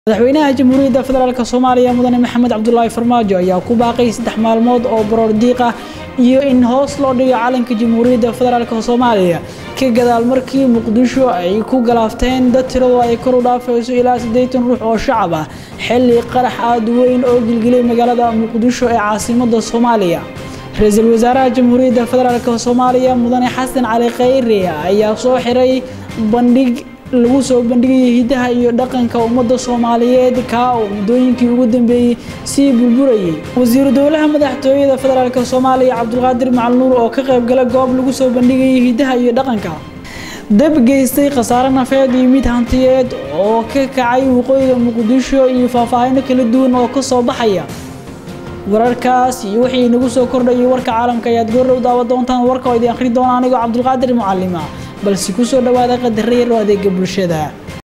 madaxweynaha jamhuuriyadda federaalk soomaaliya mudane maxamed cabdulaahi farmaajo ayaa ku baaqay saddex maalmood oo baroor diiq ah iyo in hoos loo dhigo calanka jamhuuriyadda federaalk soomaaliya ka gadaal markii muqdisho ay ku galaafteen dad tiradu ay kor u dhaafayso ilaa siddeetan ruux oo shacab ah xilli qarax aad weyn oo gilgilay magaalada muqdisho ee caasimadda soomaaliya ra-iisul wasaaraha jamhuuriyadda federaalk soomaaliya mudane xasan cali khayre ayaa soo xiray bandhig lagu soo bandhigayay hidaha iyo dhaqanka ummadda soomaaliyeed kaa oo muddooyinkii ugu dambeeyey sii burburayay wasiiru dowlaha madaxtooyada federaalk soomaaliya cabdulqaadir macalnuur oo ka qaybgala goob lagu soo bandhigayay hidaha iyo dhaqanka dab geystay khasaare nafeed iyo mid hantiyeed oo ka kacay waqooyiga muqdisho iyo faahfaahino kala duwan oo ka soo baxaya wararkaas iyo wixii nagu soo kordhayay warka caalamka ayaad goordhow daawa doontaan warka oo idin akhri doona anigoo cabdulqaadir mucalima balse ku soo dhowaada qadara yar oo adeega bulshada